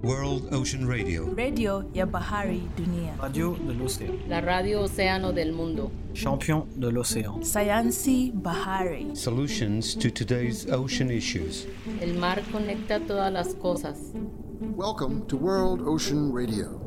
World Ocean Radio. redio ya bahari dunia, Radio de l'océan. la radio Océano del Mundo. Champion de l'océan. sayansi bahari, Solutions to today's ocean issues. El mar conecta todas las cosas. Welcome to World Ocean Radio.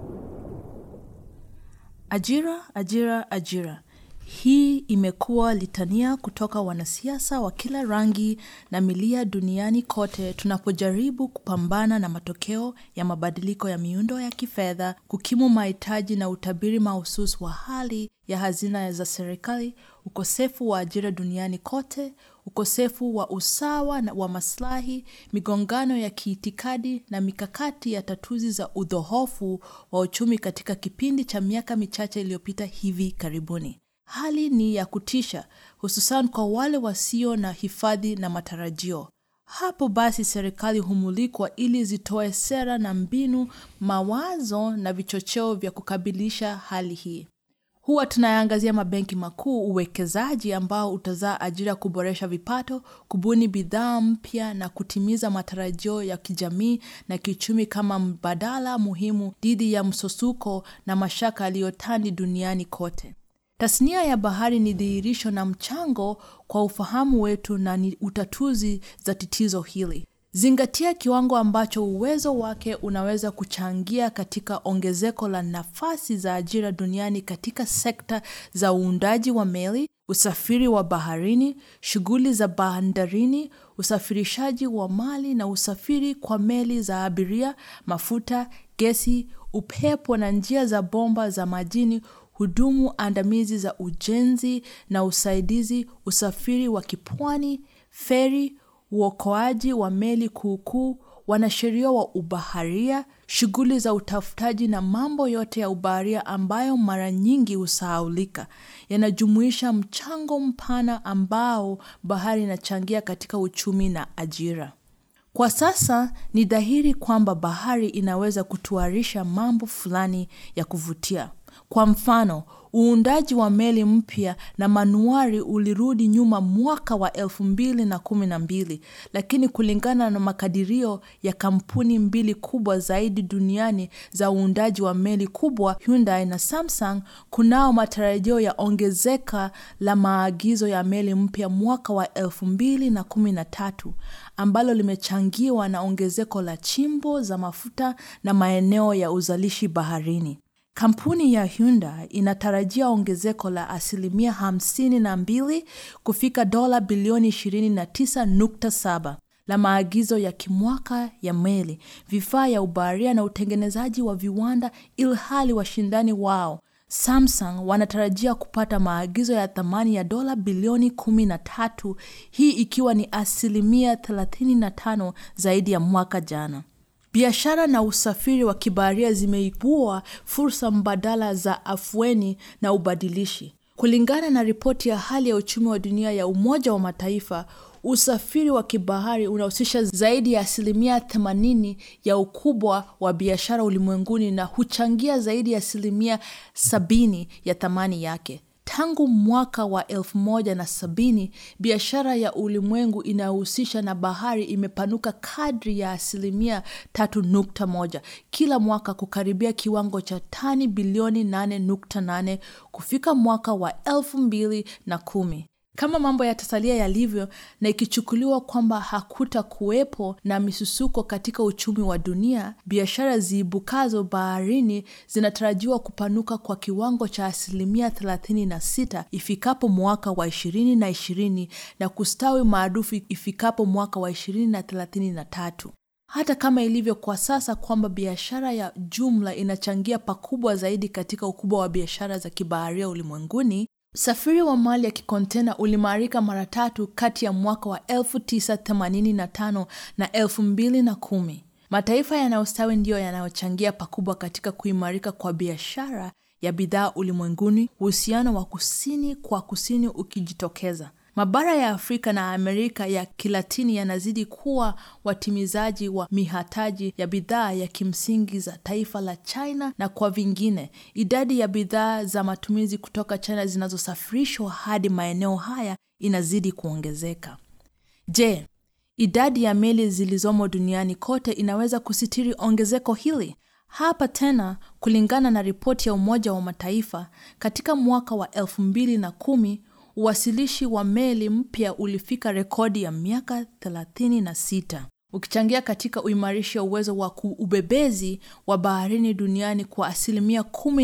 ajira, ajira, ajira. Hii imekuwa litania kutoka wanasiasa wa kila rangi na milia duniani kote tunapojaribu kupambana na matokeo ya mabadiliko ya miundo ya kifedha, kukimu mahitaji na utabiri mahususi wa hali ya hazina za serikali, ukosefu wa ajira duniani kote, ukosefu wa usawa na wa maslahi, migongano ya kiitikadi na mikakati ya tatuzi za udhohofu wa uchumi katika kipindi cha miaka michache iliyopita hivi karibuni. Hali ni ya kutisha, hususan kwa wale wasio na hifadhi na matarajio. Hapo basi, serikali humulikwa ili zitoe sera na mbinu, mawazo na vichocheo vya kukabilisha hali hii. Huwa tunayaangazia mabenki makuu, uwekezaji ambao utazaa ajira, kuboresha vipato, kubuni bidhaa mpya na kutimiza matarajio ya kijamii na kiuchumi kama mbadala muhimu dhidi ya msusuko na mashaka yaliyotandi duniani kote. Tasnia ya bahari ni dhihirisho na mchango kwa ufahamu wetu na ni utatuzi za tatizo hili. Zingatia kiwango ambacho uwezo wake unaweza kuchangia katika ongezeko la nafasi za ajira duniani katika sekta za uundaji wa meli, usafiri wa baharini, shughuli za bandarini, usafirishaji wa mali na usafiri kwa meli za abiria, mafuta, gesi, upepo na njia za bomba za majini hudumu andamizi za ujenzi na usaidizi, usafiri wa kipwani, feri, uokoaji wa meli kuukuu, wanasheria wa ubaharia, shughuli za utafutaji na mambo yote ya ubaharia ambayo mara nyingi husahaulika, yanajumuisha mchango mpana ambao bahari inachangia katika uchumi na ajira. Kwa sasa ni dhahiri kwamba bahari inaweza kutuarisha mambo fulani ya kuvutia. Kwa mfano, uundaji wa meli mpya na manuari ulirudi nyuma mwaka wa elfu mbili na kumi na mbili, lakini kulingana na makadirio ya kampuni mbili kubwa zaidi duniani za uundaji wa meli kubwa, Hyundai na Samsung, kunao matarajio ya ongezeka la maagizo ya meli mpya mwaka wa elfu mbili na kumi na tatu ambalo limechangiwa na ongezeko la chimbo za mafuta na maeneo ya uzalishi baharini. Kampuni ya Hyundai inatarajia ongezeko la asilimia hamsini na mbili kufika dola bilioni 29.7 la maagizo ya kimwaka ya meli, vifaa ya ubaharia na utengenezaji wa viwanda, ilhali washindani wao Samsung wanatarajia kupata maagizo ya thamani ya dola bilioni 13, hii ikiwa ni asilimia 35 zaidi ya mwaka jana. Biashara na usafiri wa kibaharia zimeibua fursa mbadala za afueni na ubadilishi. Kulingana na ripoti ya hali ya uchumi wa dunia ya Umoja wa Mataifa, usafiri wa kibahari unahusisha zaidi ya asilimia 80 ya ukubwa wa biashara ulimwenguni na huchangia zaidi ya asilimia 70 ya thamani yake. Tangu mwaka wa elfu moja na sabini biashara ya ulimwengu inayohusisha na bahari imepanuka kadri ya asilimia tatu nukta moja kila mwaka kukaribia kiwango cha tani bilioni nane nukta nane kufika mwaka wa elfu mbili na kumi. Kama mambo yatasalia yalivyo na ikichukuliwa kwamba hakuta kuwepo na misusuko katika uchumi wa dunia, biashara ziibukazo baharini zinatarajiwa kupanuka kwa kiwango cha asilimia 36 ifikapo mwaka wa 2020 na kustawi maarufu ifikapo mwaka wa 2033. Hata kama ilivyo kwa sasa kwamba biashara ya jumla inachangia pakubwa zaidi katika ukubwa wa biashara za kibaharia ulimwenguni, Usafiri wa mali ya kikontena ulimarika mara tatu kati ya mwaka wa 1985 na 2010. Mataifa yanayostawi ndiyo yanayochangia pakubwa katika kuimarika kwa biashara ya bidhaa ulimwenguni, uhusiano wa kusini kwa kusini ukijitokeza. Mabara ya Afrika na Amerika ya Kilatini yanazidi kuwa watimizaji wa mihataji ya bidhaa ya kimsingi za taifa la China, na kwa vingine, idadi ya bidhaa za matumizi kutoka China zinazosafirishwa hadi maeneo haya inazidi kuongezeka. Je, Idadi ya meli zilizomo duniani kote inaweza kusitiri ongezeko hili. Hapa tena, kulingana na ripoti ya Umoja wa Mataifa, katika mwaka wa elfu mbili na kumi uwasilishi wa meli mpya ulifika rekodi ya miaka 36 ukichangia katika uimarishi wa uwezo wa kuubebezi wa baharini duniani kwa asilimia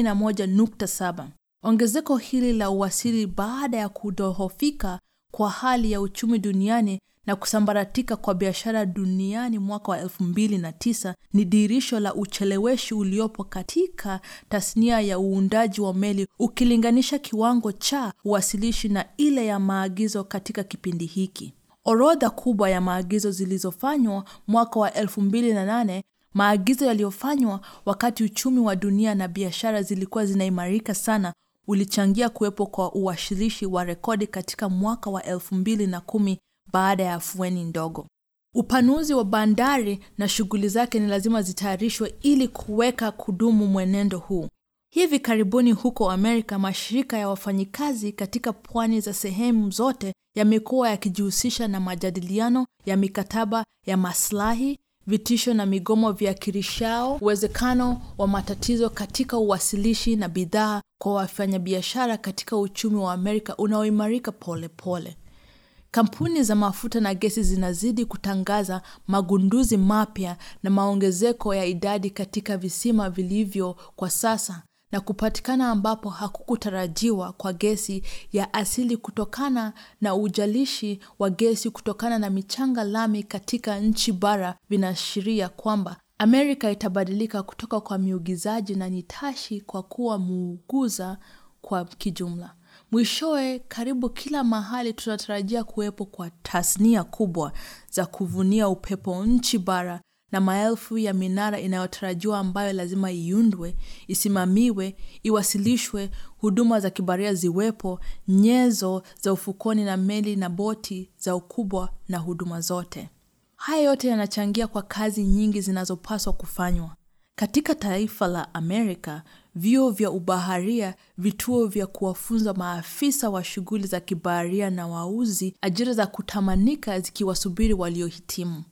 11.7. Ongezeko hili la uwasili baada ya kudhoofika kwa hali ya uchumi duniani na kusambaratika kwa biashara duniani mwaka wa 2009 ni dirisho la ucheleweshi uliopo katika tasnia ya uundaji wa meli ukilinganisha kiwango cha uwasilishi na ile ya maagizo katika kipindi hiki. Orodha kubwa ya maagizo zilizofanywa mwaka wa 2008, maagizo yaliyofanywa wakati uchumi wa dunia na biashara zilikuwa zinaimarika sana, ulichangia kuwepo kwa uwashilishi wa rekodi katika mwaka wa 2010 baada ya afueni ndogo. Upanuzi wa bandari na shughuli zake ni lazima zitayarishwe ili kuweka kudumu mwenendo huu. Hivi karibuni huko Amerika, mashirika ya wafanyikazi katika pwani za sehemu zote yamekuwa yakijihusisha na majadiliano ya mikataba ya maslahi, vitisho na migomo viakirishao uwezekano wa matatizo katika uwasilishi na bidhaa kwa wafanyabiashara katika uchumi wa Amerika unaoimarika polepole. Kampuni za mafuta na gesi zinazidi kutangaza magunduzi mapya na maongezeko ya idadi katika visima vilivyo kwa sasa na kupatikana ambapo hakukutarajiwa kwa gesi ya asili kutokana na ujalishi wa gesi kutokana na michanga lami katika nchi bara vinaashiria kwamba Amerika itabadilika kutoka kwa miugizaji na nitashi kwa kuwa muuguza kwa kijumla. Mwishowe, karibu kila mahali tunatarajia kuwepo kwa tasnia kubwa za kuvunia upepo nchi bara na maelfu ya minara inayotarajiwa ambayo lazima iundwe, isimamiwe, iwasilishwe, huduma za kibaria ziwepo, nyenzo za ufukoni na meli na boti za ukubwa na huduma zote. Haya yote yanachangia kwa kazi nyingi zinazopaswa kufanywa. Katika taifa la Amerika, vyuo vya ubaharia, vituo vya kuwafunza maafisa wa shughuli za kibaharia na wauzi, ajira za kutamanika zikiwasubiri waliohitimu.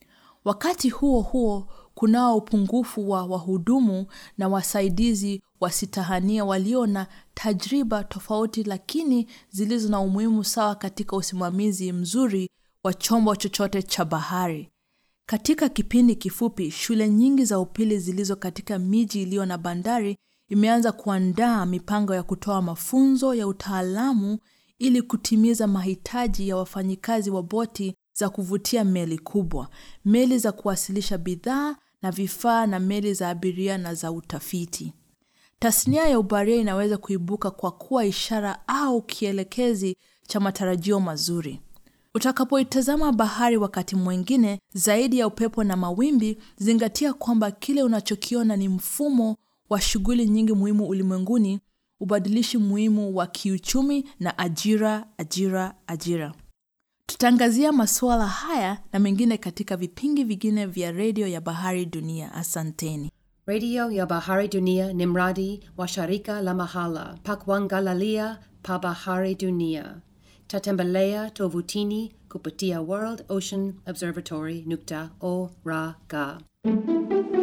Wakati huo huo, kunao upungufu wa wahudumu na wasaidizi wasitahania walio na tajriba tofauti lakini zilizo na umuhimu sawa katika usimamizi mzuri wa chombo chochote cha bahari. Katika kipindi kifupi, shule nyingi za upili zilizo katika miji iliyo na bandari imeanza kuandaa mipango ya kutoa mafunzo ya utaalamu ili kutimiza mahitaji ya wafanyikazi wa boti za kuvutia meli kubwa, meli za kuwasilisha bidhaa na vifaa na meli za abiria na za utafiti. Tasnia ya ubaharia inaweza kuibuka kwa kuwa ishara au kielekezi cha matarajio mazuri. Utakapoitazama bahari wakati mwingine zaidi ya upepo na mawimbi, zingatia kwamba kile unachokiona ni mfumo wa shughuli nyingi muhimu ulimwenguni, ubadilishi muhimu wa kiuchumi na ajira, ajira, ajira. Tutaangazia masuala haya na mengine katika vipindi vingine vya redio ya Bahari Dunia. Asanteni. Radio ya Bahari Dunia ni mradi wa shirika la mahala pa kuangalalia pa Bahari Dunia. Tatembelea tovutini kupitia World Ocean Observatory nukta org.